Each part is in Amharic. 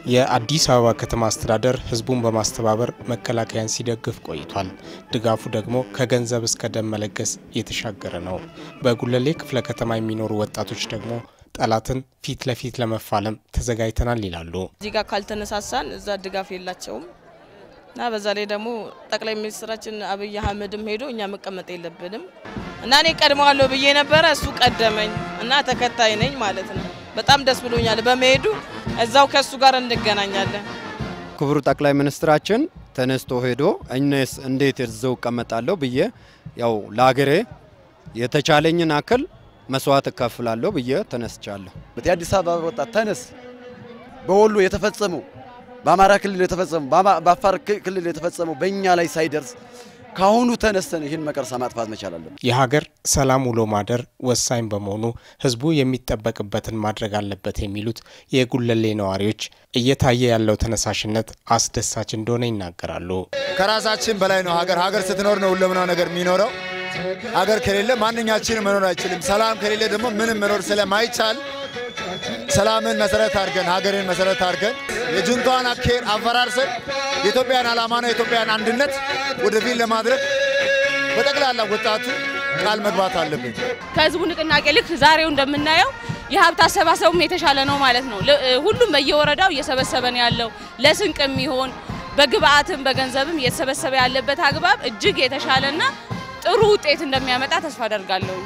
የአዲስ አበባ ከተማ አስተዳደር ህዝቡን በማስተባበር መከላከያን ሲደግፍ ቆይቷል። ድጋፉ ደግሞ ከገንዘብ እስከ ደም መለገስ የተሻገረ ነው። በጉለሌ ክፍለ ከተማ የሚኖሩ ወጣቶች ደግሞ ጠላትን ፊት ለፊት ለመፋለም ተዘጋጅተናል ይላሉ። እዚህ ጋር ካልተነሳሳን እዛ ድጋፍ የላቸውም እና በዛ ላይ ደግሞ ጠቅላይ ሚኒስትራችን አብይ አህመድም ሄዶ እኛ መቀመጥ የለብንም እና እኔ ቀድመዋለሁ ብዬ ነበረ። እሱ ቀደመኝ እና ተከታይ ነኝ ማለት ነው። በጣም ደስ ብሎኛል በመሄዱ። እዛው ከእሱ ጋር እንገናኛለን። ክቡር ጠቅላይ ሚኒስትራችን ተነስቶ ሄዶ እኔስ እንዴት እዛው እቀመጣለሁ ብዬ ያው ለሀገሬ የተቻለኝን አክል መስዋዕት እከፍላለሁ ብዬ ተነስቻለሁ። የአዲስ አበባ ወጣት ተነስ። በወሎ የተፈጸመው በአማራ ክልል የተፈጸመው በአፋር ክልል የተፈጸመው በእኛ ላይ ሳይደርስ ካሁኑ ተነስተን ይህን መቀርሳ ማጥፋት መቻል አለብን። የሀገር ሰላም ውሎ ማደር ወሳኝ በመሆኑ ህዝቡ የሚጠበቅበትን ማድረግ አለበት የሚሉት የጉለሌ ነዋሪዎች እየታየ ያለው ተነሳሽነት አስደሳች እንደሆነ ይናገራሉ። ከራሳችን በላይ ነው ሀገር። ሀገር ስትኖር ነው ሁለምናው ነገር የሚኖረው። ሀገር ከሌለ ማንኛችንም መኖር አይችልም። ሰላም ከሌለ ደግሞ ምንም መኖር ስለማይቻል ሰላምን መሰረት አድርገን ሀገርን መሰረት አድርገን የጁንታዋን አካሄድ አፈራርሰን የኢትዮጵያን ዓላማና የኢትዮጵያን አንድነት ወደፊት ለማድረግ በጠቅላላ ወጣቱ ቃል መግባት አለብን። ከህዝቡ ንቅናቄ ልክ ዛሬው እንደምናየው የሀብት አሰባሰቡም የተሻለ ነው ማለት ነው። ሁሉም በየወረዳው እየሰበሰበ ነው ያለው። ለስንቅ የሚሆን በግብአትም በገንዘብም እየተሰበሰበ ያለበት አግባብ እጅግ የተሻለና ጥሩ ውጤት እንደሚያመጣ ተስፋ አደርጋለሁ።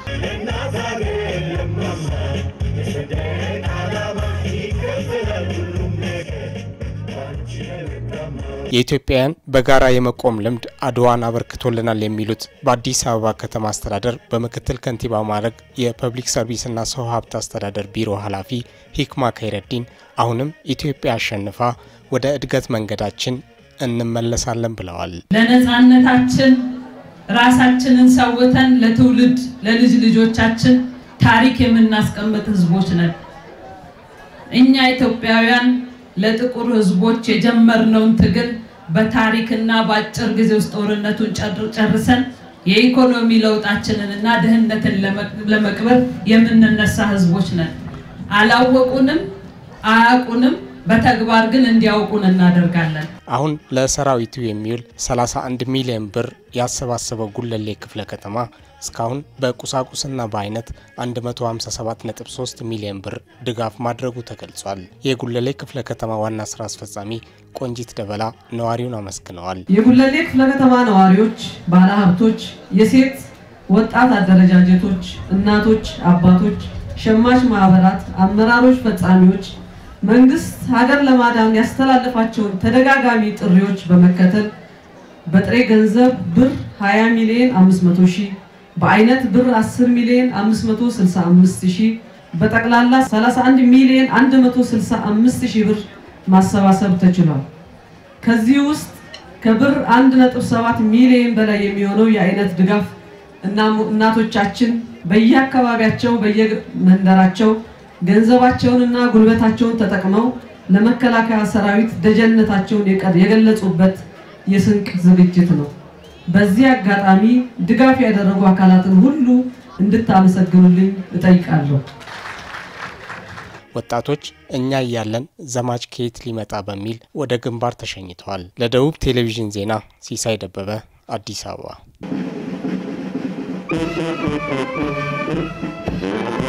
የኢትዮጵያውያን በጋራ የመቆም ልምድ አድዋን አበርክቶልናል የሚሉት በአዲስ አበባ ከተማ አስተዳደር በምክትል ከንቲባ ማዕረግ የፐብሊክ ሰርቪስና ሰው ሀብት አስተዳደር ቢሮ ኃላፊ ሂክማ ከይረዲን አሁንም ኢትዮጵያ አሸንፋ ወደ እድገት መንገዳችን እንመለሳለን ብለዋል። ለነፃነታችን ራሳችንን ሰውተን ለትውልድ ለልጅ ልጆቻችን ታሪክ የምናስቀምጥ ህዝቦች ነን። እኛ ኢትዮጵያውያን ለጥቁር ህዝቦች የጀመርነውን ትግል በታሪክና በአጭር ጊዜ ውስጥ ጦርነቱን ጨርሰን የኢኮኖሚ ለውጣችንን እና ድህነትን ለመቅበር የምንነሳ ህዝቦች ነን። አላወቁንም፣ አያውቁንም። በተግባር ግን እንዲያውቁን እናደርጋለን። አሁን ለሰራዊቱ የሚውል 31 ሚሊዮን ብር ያሰባሰበው ጉለሌ ክፍለ ከተማ እስካሁን በቁሳቁስና በአይነት 157.3 ሚሊዮን ብር ድጋፍ ማድረጉ ተገልጿል። የጉለሌ ክፍለ ከተማ ዋና ስራ አስፈጻሚ ቆንጂት ደበላ ነዋሪውን አመስግነዋል። የጉለሌ ክፍለ ከተማ ነዋሪዎች፣ ባለሀብቶች፣ የሴት ወጣት አደረጃጀቶች፣ እናቶች፣ አባቶች፣ ሸማች ማህበራት፣ አመራሮች፣ ፈጻሚዎች መንግስት ሀገር ለማዳን ያስተላለፋቸውን ተደጋጋሚ ጥሪዎች በመከተል በጥሬ ገንዘብ ብር 20 ሚሊዮን 500 ሺህ በአይነት ብር 10 ሚሊዮን 565 ሺህ በጠቅላላ 31 ሚሊዮን 165 ሺህ ብር ማሰባሰብ ተችሏል። ከዚህ ውስጥ ከብር 1.7 ሚሊዮን በላይ የሚሆነው የአይነት ድጋፍ እናቶቻችን በየአካባቢያቸው በየመንደራቸው ገንዘባቸውንና ጉልበታቸውን ተጠቅመው ለመከላከያ ሰራዊት ደጀነታቸውን የገለጹበት የስንቅ ዝግጅት ነው። በዚህ አጋጣሚ ድጋፍ ያደረጉ አካላትን ሁሉ እንድታመሰግኑልኝ እጠይቃለሁ። ወጣቶች እኛ እያለን ዘማች ከየት ሊመጣ በሚል ወደ ግንባር ተሸኝተዋል። ለደቡብ ቴሌቪዥን ዜና ሲሳይ ደበበ አዲስ አበባ